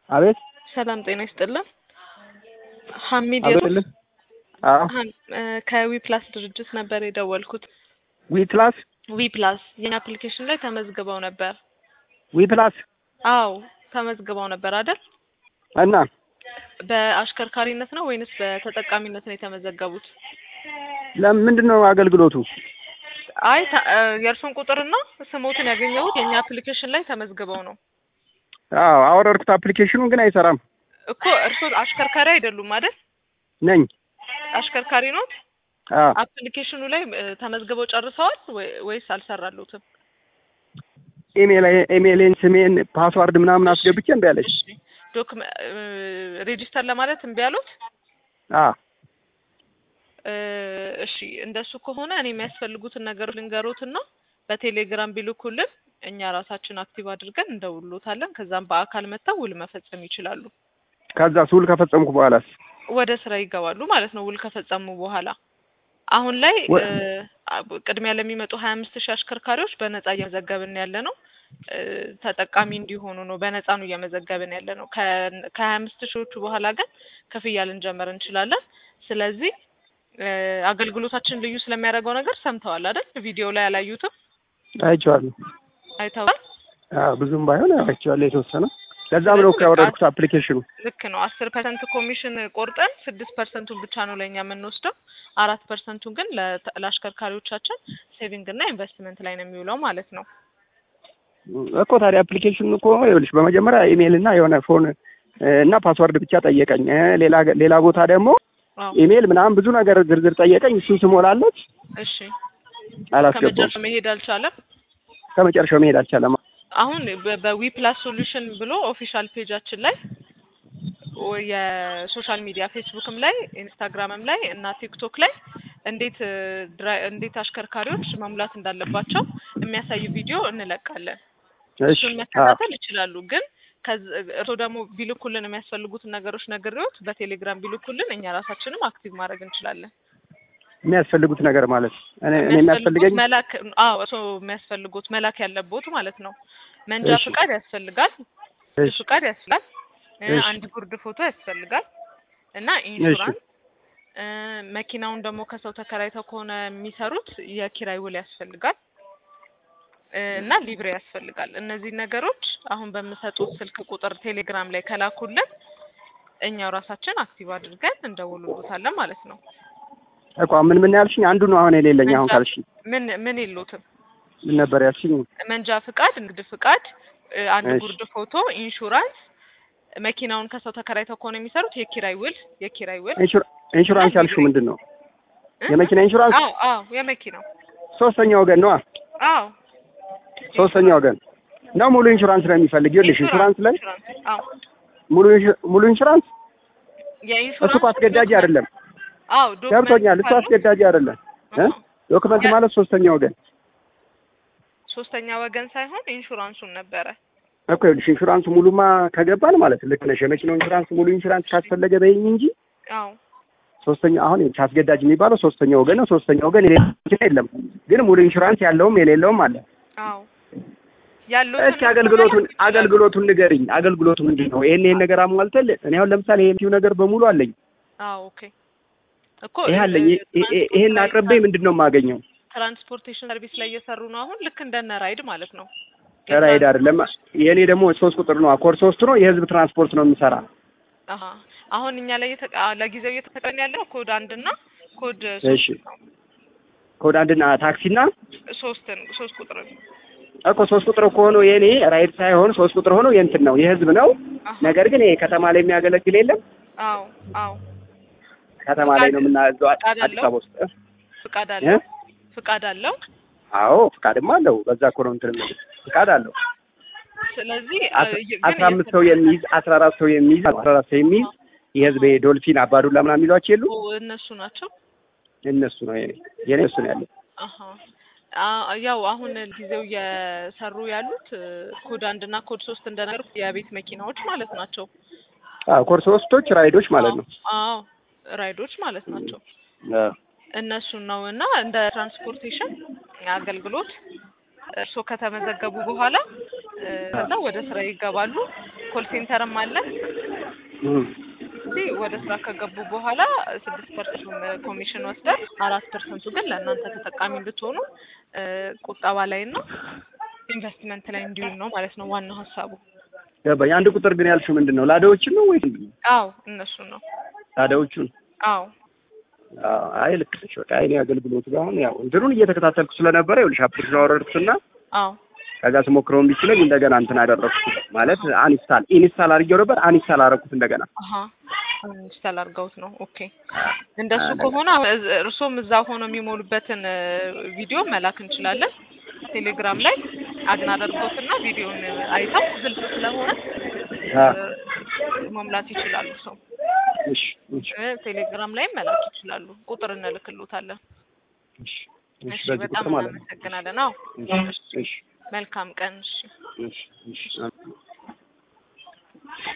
አቤት ሰላም ጤና ይስጥልን። ሀሚድ አቤት የሱፍ ልህ አዎ ሀም- እ ከዊ ፕላስ ድርጅት ነበር የደወልኩት። ዊ ፕላስ ዊ ፕላስ የኛ አፕሊኬሽን ላይ ተመዝግበው ነበር። ዊ ፕላስ አዎ ተመዝግበው ነበር አይደል? እና በአሽከርካሪነት ነው ወይንስ በተጠቃሚነት ነው የተመዘገቡት? ለምንድን ነው አገልግሎቱ? አይ ታ- እ የእርሱን ቁጥርና ስሞትን ያገኘሁት የኛ አፕሊኬሽን ላይ ተመዝግበው ነው አዎ አወረድኩት። አፕሊኬሽኑን ግን አይሰራም። እኮ እርሶ አሽከርካሪ አይደሉም አይደል? ነኝ አሽከርካሪ ኖት? አዎ አፕሊኬሽኑ ላይ እ ተመዝግበው ጨርሰዋል ወይ- ወይስ አልሰራሉትም? ኢሜል ኢሜልን ስሜን ፓስዋርድ ምናምን አስገብቼ እምቢ አለች። እሺ ዶክመ ሬጂስተር ለማለት እምቢ አሉት? አዎ እ እሺ እንደሱ ከሆነ እኔ የሚያስፈልጉትን ነገሮች ልንገሮትና በቴሌግራም ቢልኩልን እኛ ራሳችን አክቲቭ አድርገን እንደውሎታለን። ከዛም በአካል መጥተው ውል መፈጸም ይችላሉ። ከዛ ውል ከፈጸምኩ በኋላስ ወደ ስራ ይገባሉ ማለት ነው። ውል ከፈጸሙ በኋላ አሁን ላይ ወ- እ አ- ቅድሚያ ለሚመጡ ሀያ አምስት ሺህ አሽከርካሪዎች በነጻ እየመዘገብን ያለ ነው። እ ተጠቃሚ እንዲሆኑ ነው። በነጻ ነው እየመዘገብን ያለ ነው። ከሀያ አምስት ሺዎቹ በኋላ ግን ክፍያ ልንጀምር እንችላለን። ስለዚህ እ አገልግሎታችን ልዩ ስለሚያደርገው ነገር ሰምተዋል አይደል? ቪዲዮ ላይ አላዩትም? አይቼዋለሁ። አይተዋል? አዎ ብዙም ባይሆን አይቼዋለሁ የተወሰነ። ለዛም ነው እኮ ያወረድኩት አፕሊኬሽኑ። ልክ ነው። አስር ፐርሰንት ኮሚሽን ቆርጠን ስድስት ፐርሰንቱን ብቻ ነው ለእኛ የምንወስደው። አራት ፐርሰንቱን ግን ለተ- ለአሽከርካሪዎቻችን ሴቪንግ እና ኢንቨስትመንት ላይ ነው የሚውለው ማለት ነው። እኮ ታዲያ አፕሊኬሽኑ እኮ ይኸውልሽ በመጀመሪያ ኢሜል እና የሆነ ፎን እ እና ፓስዋርድ ብቻ ጠየቀኝ። እ ሌላ ሌላ ቦታ ደግሞ አዎ ኢሜል ምናምን ብዙ ነገር ዝርዝር ጠየቀኝ። እሱን ስሞላለት እሺ። አላስገባም። ከመጨረሻው መሄድ አልቻለም። ከመጨረሻው መሄድ አልቻለም። አሁን በ- በዊ ፕላስ ሶሉሽን ብሎ ኦፊሻል ፔጃችን ላይ ወ- የሶሻል ሚዲያ ፌስቡክም ላይ ኢንስታግራምም ላይ እና ቲክቶክ ላይ እንዴት እ ድራ- እንዴት አሽከርካሪዎች መሙላት እንዳለባቸው የሚያሳይ ቪዲዮ እንለቃለን። እሺ እሱን አዎ መከታተል ይችላሉ። ግን ከዚ- እርስዎ ደግሞ ቢልኩልን የሚያስፈልጉትን ነገሮች ነግሬዎት በቴሌግራም ቢልኩልን እኛ ራሳችንም አክቲቭ ማድረግ እንችላለን። የሚያስፈልጉት ነገር ማለት እኔ እኔ የሚያስፈልገኝ የሚያስፈልጉት መላክ አዎ እርስዎ የሚያስፈልጉት መላክ ያለቦት ማለት ነው። መንጃ እሺ ፍቃድ ያስፈልጋል፣ እሺ ፍቃድ ያስፈልጋል፣ እ እሺ አንድ ጉርድ ፎቶ ያስፈልጋል እና እሺ ኢንሹራንስ እ መኪናውን ደግሞ ከሰው ተከራይተው ከሆነ የሚሰሩት የኪራይ ውል ያስፈልጋል እ እና ሊብሬ ያስፈልጋል። እነዚህ ነገሮች አሁን በምሰጡት ስልክ ቁጥር ቴሌግራም ላይ ከላኩልን እኛው ራሳችን አክቲቭ አድርገን እንደውልሎታለን ማለት ነው። እኮ ምን ምን ያልሽኝ? አንዱ ነው አሁን የሌለኝ። አሁን መንጃ ካልሽኝ ምን ምን የሉትም ምን ነበር ያልሽኝ? መንጃ ፍቃድ፣ ንግድ ፍቃድ፣ እ አንድ እሺ ጉርድ ፎቶ፣ ኢንሹራንስ፣ መኪናውን ከሰው ተከራይተው ከሆነ የሚሰሩት የኪራይ ውል የኪራይ ውል ኢንሹራ- እና ኢንሹራንስ ያልሽው ሊብሬ ምንድን ነው? እ የመኪና ኢንሹራንስ አዎ አዎ የመኪናው ሶስተኛ ወገን ነው። አዎ ሶስተኛ ኢንሹራንስ ወገን ነው። ሙሉ ኢንሹራንስ ነው የሚፈልግ። ይኸውልሽ ኢንሹራንስ ኢንሹራንስ ላይ ኢንሹራንስ አዎ ሙሉ ኢንሹ- ሙሉ ኢንሹራንስ እሱ እኮ የኢንሹራንስ አስገዳጅ ዶክመንት አይደለም። አዎ ዶክመንት ገብቶኛል። እሱ ካሉ አስገዳጅ አይደለም እ አዎ ዶክመንት ያ ማለት ሶስተኛ ወገን ሶስተኛ ወገን ሳይሆን ኢንሹራንሱን ነበረ። እኮ ይኸውልሽ ኢንሹራንሱ ሙሉማ ከገባን ማለት ልክ ነሽ። የመኪናው ኢንሹራንስ ሙሉ ኢንሹራንስ ካስፈለገ በይኝ እንጂ አዎ ሶስተኛ አሁን ይኸውልሽ አስገዳጅ የሚባለው ሶስተኛ ወገን ነው። ሶስተኛ ወገን የሌለው መኪና የለም። ግን ሙሉ ኢንሹራንስ ያለውም የሌለውም አለ። አዎ ያሉትን እስኪ አገልግሎቱን አገልግሎቱን ንገሪኝ። አገልግሎቱ ምንድን ነው? ይሄን ይሄን ነገር አሟልተል እኔ አሁን ለምሳሌ ይሄን ነገር በሙሉ አለኝ። አዎ ኦኬ እኮ ይሄ እ- አለኝ። ይሄ- ይሄ- ትራንስፖርት ይሄን ላይ አቅርቤ ምንድን ነው የማገኘው? ትራንስፖርቴሽን ሰርቪስ ላይ እየሰሩ ነው። አሁን ልክ እንደነ ራይድ ማለት ነው። ራይድ አይደለም። የእኔ ደግሞ ሶስት ቁጥር ነው፣ አኮር ሶስት ነው። የህዝብ ትራንስፖርት ነው የምሰራ። አሀ አሁን እኛ ላይ እየተቀ- አ- ለጊዜው እየተጠቀምን ያለው ኮድ አንድ እና ኮድ እሺ ሶስት ነው። ኮድ አንድና ታክሲና ሶስትን ሶስት ቁጥር እኮ ሶስት ቁጥር ከሆነ የእኔ ራይድ ሳይሆን ሶስት ቁጥር ሆኖ የእንትን ነው የህዝብ ነው። አሀ ነገር ግን ይሄ ከተማ ላይ የሚያገለግል የለም። አዎ አዎ ከተማ ላይ ፍቃድ ነው የምናዘው ፍቃድ አዲስ አለው አበባ ውስጥ እ? ፍቃድ እ? አለው ፍቃድ አለው። አዎ ፍቃድማ አለው። በዛ እኮ ነው እንትን የምልህ ፍቃድ አለው። ስለዚህ አስ- አ- ግን አስራ አምስት ሰው የት- የሚይዝ አስራ አራት ሰው የሚይዝ አስራ አራት ሰው የሚይዝ የህዝብ ዶልፊን አባዱላ ምናምን የሚሏቸው የሉ ኦ፣ እነሱ ናቸው። እነሱ ነው የኔ የኔ እሱ ነው ያለው። አሀ አ- ያው አሁን ጊዜው እየሰሩ ያሉት እ፣ ኮድ አንድ እና ኮድ ሶስት እንደነገርኩት የቤት መኪናዎች ማለት ናቸው። አዎ ኮርስ ሶስቶች ራይዶች ማለት ነው። አዎ ራይዶች ማለት ናቸው። አዎ እነሱን ነው እና እንደ ትራንስፖርቴሽን አገልግሎት እርስዎ ከተመዘገቡ በኋላ እ፣ ከዛ ወደ ስራ ይገባሉ። ኮል ሴንተርም አለ። እም፣ እዚህ ወደ ስራ ከገቡ በኋላ ስድስት ፐርሰንቱን ኮሚሽን ወስደን አራት ፐርሰንቱ ግን ለእናንተ ተጠቃሚ እንድትሆኑ እ፣ ቁጠባ ላይ እና ኢንቨስትመንት ላይ እንዲውል ነው ማለት ነው ዋናው ሀሳቡ። ገባኝ። አንድ ቁጥር ግን ያልሽው ምንድን ነው? ላዳዎችን ነው ወይስ ምንድን ነው? አዎ እነሱን ነው። ላዳዎቹን? አዎ አዎ፣ አይ ልክ ነሽ። በቃ እኔ አገልግሎቱ ጋር አሁን ያው እንትኑን እየተከታተልኩ ስለነበረ ይኸውልሽ አፕሊኬሽን አወረድኩትና አዎ ከዛ ስሞክረው እምቢ ሲለኝ እንደገና እንትን አደረኩት ማለት አንስታል ኢንስታል አድርጌው ነበር አንስታል አደረኩት እንደገና። አሀ ኢንስታል አድርገውት ነው። ኦኬ እንደሱ አለ። ከሆነ እዝ- እርሶም እዛ ሆኖ የሚሞሉበትን እ፣ ቪዲዮ መላክ እንችላለን። ቴሌግራም ላይ አድናደርጎትና ቪዲዮን አይተው ግልጽ ስለሆነ አ እ፣ መሙላት ይችላሉ። ሰው እሺ እሺ እ፣ ቴሌግራም ላይም መላክ ይችላሉ። ቁጥር እንልክሎታለን። እሺ እሺ እሺ በዚህ በጣም ቁጥር ማለት ነው። እናመሰግናለን። አዎ እሺ እሺ መልካም ቀን። እሺ እሺ እሺ